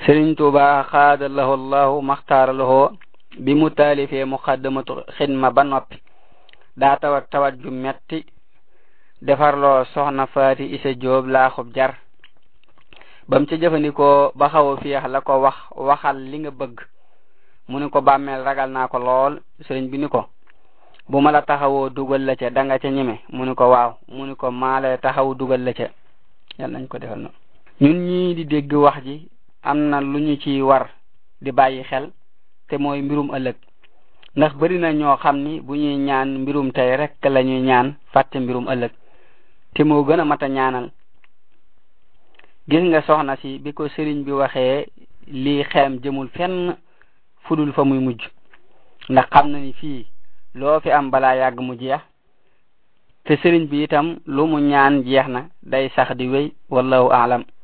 sëriñ tuuba xaada lahu allahu maxtaara lahu bi mu taalifee muqaddamatu xidma ba noppi daa tawat tawat ju metti defarloo soxna faati isa joob laaxub jar bam ca jëfandikoo ba xaw a fiix la ko wax waxal li nga bëgg mu ni ko bàmmeel ragal naa ko lool sëriñ bi ni ko bu ma la taxawoo dugal la ca da nga ca ñeme mu ni ko waaw mu ni ko maa lay taxaw dugal la ca yàlla nañ ko defal na ñun ñii di dégg wax ji am na lu ñu ci war di bàyyi xel te mooy mbirum ëllëg ndax bari na ñoo xam ni bu ñuy ñaan mbirum tey rek la ñuy ñaan fàtte mbirum ëllëg te moo gën a mat a ñaanal gis nga soxna si bi ko sëriñ bi waxee lii xeem jëmul fenn fudul fa muy mujj ndax xam na ni fii loo fi am balaa yàgg mu jeex te sëriñ bi itam lu mu ñaan jeex na day sax di wéy wallahu aalam